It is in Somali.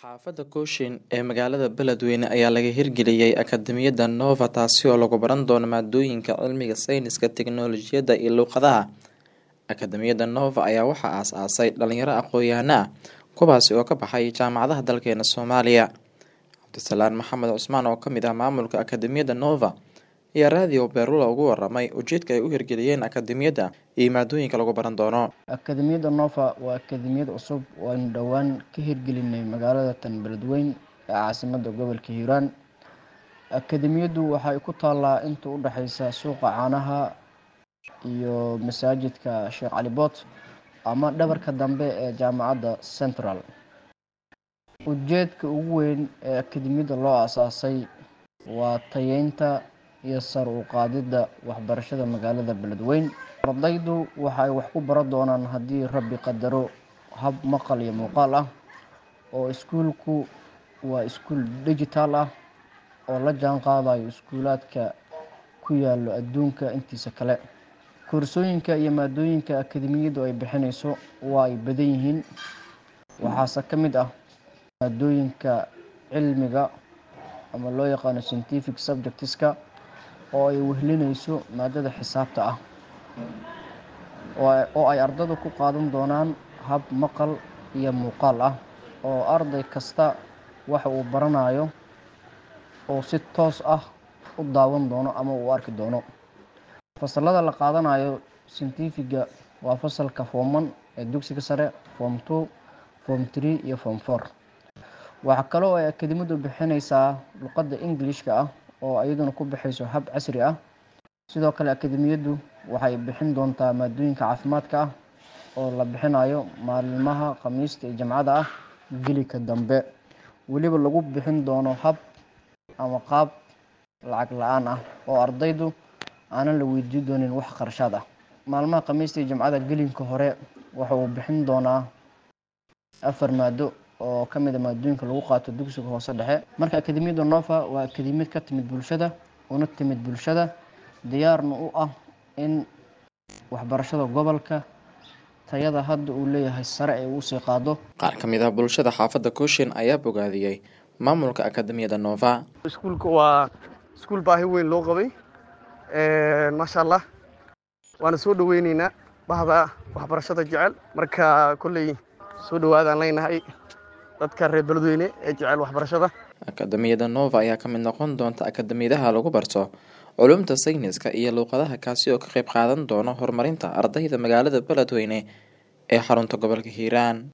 Xaafadda Cochin ee magaalada Beledweyne ayaa laga hirgeliyay Akadeemiyadda Nova taasi oo lagu baran doono maadooyinka cilmiga sayniska, tiknoolajiyadda iyo luqadaha. Akadeemiyadda Nova ayaa waxaa aasaasay dhalinyaro aqoon-yahano ah kuwaasi oo ka baxay jaamacadaha dalkeena Soomaaliya. Cabdisalaan Maxamed Cusmaan oo kamid ah maamulka Akadeemiyadda Nova ayaa raadiyo Beerlulo uga waramay ujeedka ay u hirgeliyeen akadeemiyadda iyo maadooyinka lagu baran doono. Akadeemiyadda Nova waa akadeemiyad cusub oo aynu dhowaan ka hirgelinay magaalada tan Beledweyne ee caasimadda gobolka Hiiraan. Akadeemiyaddu waxay ku taallaa inta u dhaxaysa suuqa caanaha iyo masaajidka Sheekh Cali Boot ama dhabarka dambe ee jaamacadda Central. Ujeedka ugu weyn ee akadeemiyadda loo aasaasay waa tayeynta iyo sare u qaadidda waxbarashada magaalada Beledweyne. Ardaydu waxay wax ku baran doonaan haddii Rabbi qadaro hab maqal iyo muuqaal ah oo iskuulku waa iskuul digital ah oo la jaan qaadayo iskuulaadka ku yaalo adduunka intiisa kale. Koorsooyinka iyo maadooyinka akadeemiyaddu ay bixinayso waa ay badan yihiin waxaase ka mid ah maadooyinka cilmiga ama loo yaqaano scientific subjects-ka oo ay wehelinayso maadada xisaabta ah oo ay ardaydu ku qaadan doonaan hab maqal iyo muuqaal ah oo arday kasta waxa uu baranayo uu si toos ah u daawan doono ama u arki doono. Fasallada la qaadanayo scientific-ga waa fasalka form one ee dugsiga sare, form two, form three iyo form four. Waxa kale oo ay akadeemiyaddu bixinaysaa luqadda English-ka ah oo iyaduna ku baxayso hab casri ah. Sidoo kale akadeemiyaddu waxay bixin doontaa maadooyinka caafimaadka ah oo la bixinayo maalmaha Khamiista iyo Jimcada ah gelika dambe. Weliba lagu bixin doono hab ama qaab lacag la-aan ah oo ardaydu aanan la weydiin doonin wax kharashaad ah. Maalmaha Khamiista iyo Jimcada gelinka hore waxa uu bixin doonaa afar maado oo ka mid ah maadooyinka lagu qaato dugsiga hoose dhexe. Marka akadeemiyadda Nova waa akadeemiyad ka timid bulshada una timid bulshada diyaarna u ah in waxbarashada gobolka tayada hadda uu leeyahay sare ay u sii qaado. Qaar ka mid ah bulshada xaafadda Cochin ayaa bogaadiyay maamulka Akadeemiyadda Nova. iskuulka waa iskuul baahi weyn loo qabay maasha allah waana soo dhaweyneynaa bahda waxbarashada jecel marka kolley soo dhawaadaan leenahay dadka reer beledweyne ee jecel waxbarashada Akadeemiyadda Nova ayaa ka mid noqon doonta akadeemiyadaha lagu barto culuumta sayniska iyo luqadaha kaasi oo ka qayb qaadan doona horumarinta ardayda magaalada Beledweyne ee xarunta gobolka Hiiraan.